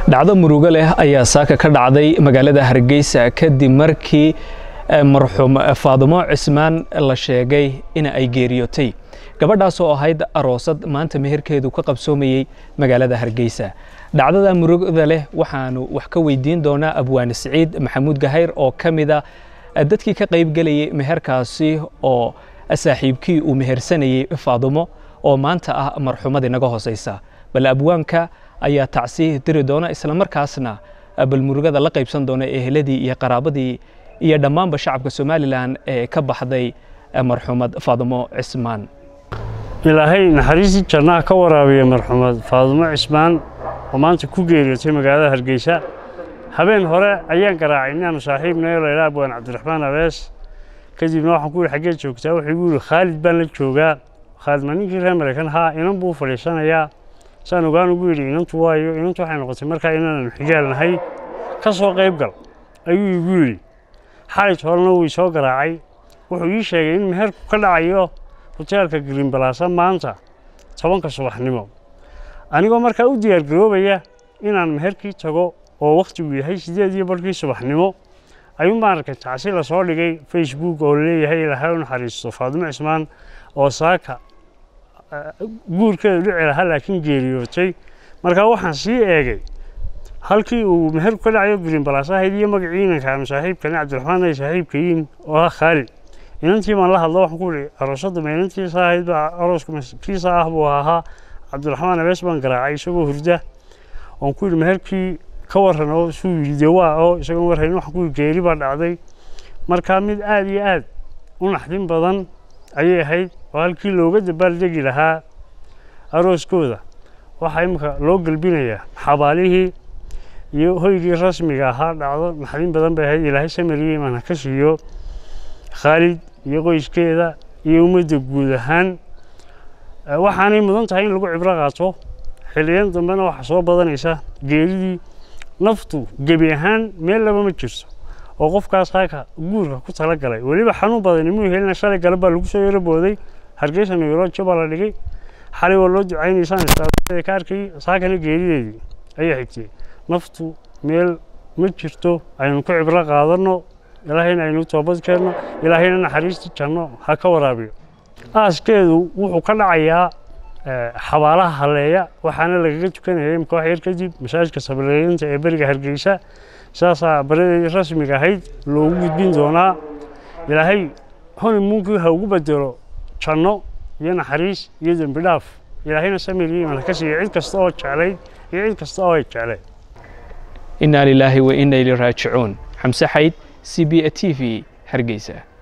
dhacdo murugo leh ayaa saaka ka dhacday magaalada hargeysa kadib markii marxuum faadumo cismaan la sheegay in ay geeriyootay gabadhaas oo ahayd aroosad maanta meherkeedu ka qabsoomayey magaalada hargeysa dhacdada murugada leh waxaanu wax ka weydiin doonaa abwaane siciid maxamuud gahayr oo ka mida dadkii ka qaybgelayay meherkaasi oo saaxiibkii uu mehersanayey faadumo oo maanta ah marxuumad inaga hooseysa bal abwaanka ayaa tacsi diri doona islamarkaasna bal murugada la qaybsan doona eheladii iyo qaraabadii iyo dhammaanba shacabka somalilan ee ka baxday marxuumad faadumo cismaan ilaahay naxariistii jannaha ka waraabiya marxuumad faadumo cismaan oo maanta ku geeriyootay magaalada hargeysa habeen hore ayaan garaacay inaanu saaxiibnayo laydhaa abwaan cabdiraxmaan abees kadibna waxaan ku yihi xaggee joogtaa wuxuu igu yihi khaalid baan la joogaa khaalid ma ninkii reer maraykan haa inan buu fadhiisanayaa saan ogaan ugu yidhi inantu waayo inantu waxay noqotay markaa inaananu xigaal nahay ka soo qayb gal ayuu igu yidhi xalit horena wuu isoo garaacay wuxuu ii sheegay in meherku ka dhacayo hoteelka greenbalasa maanta tobanka subaxnimo anigoo markaa u diyaargaroobaya inaan meherkii tago oo wakhtigu yahay siddeed iyo barkii subaxnimo ayuun baan arkay tacsi lasoo dhigay facebook oo leeyahay ilaahay u naxariisto faadumo cismaan oo saaka guurkeedu dhici lahaa laakiin geeriyootay markaa waxaan sii eegay halkii uu meherku ka dhacayo greenbalas ahayd iyo magacii inankaanu saaxiibkani cabdiraxmaan ay saaxiibkayiin oo ah khaalid inantii baan la hadlo waxaan ku ihi aroosadda ma inantiisa ahayd baa arooska kiisa ah buu ahaa cabdiraxmaan abees baan garaacay isagoo hurda oon ku yidhi meherkii ka warran oo suu yidhi dee waa oo isagoon warhayn waxaan ku yidhi geeri baa dhacday markaa mid aad iyo aad u naxdin badan ayay ahayd oo halkii looga dabaaldegi lahaa arooskooda waxaa imika loo gelbinayaa xabaalihii iyo hoygii rasmiga ahaa dhacdo naxdin badan bay ahayd ilaahay samariye imaan ha ka siiyo khaalid iyo qoyskeeda iyo ummadda guud ahaan waxaanay mudan tahay in lagu cibro qaato xiliyan dambena waxaa soo badanaysa geeridii naftu gebi ahaan meel laba ma jirto oo qofkaas halka guurka ku tala galay weliba xanuun badan imuu helina shalay gale baa lagu soo yaro booday hargeysa nairojo baa la dhigay xalay waa loo ducaynaysaan istaadada ka arkay saakana geerideedii ayaa xigtay naftu meel ma jirto aynu ku cibro qaadanno ilaahayna aynu toobad keenno ilaahayna naxariistii janno ha ka waraabiyo aaskeedu wuxuu ka dhacayaa xabaalaha halleeya waxaana lagaga tukanaya imka wax yar kadib masaajidka sableeyinta ee beriga hargeysa saasaa baradeedii rasmiga ahayd loogu gudbin doonaa ilaahay honimuunkii ha ugu bedelo janno iyo naxariis iyo dembi dhaaf ilaahayna samiriyo iman ha ka siiya cid kasta oo jeclayd iyo cid kasta oo ay jeclayd inaa lilaahi wa inna ilii raajicuun xamse xayd c b a t v hargeysa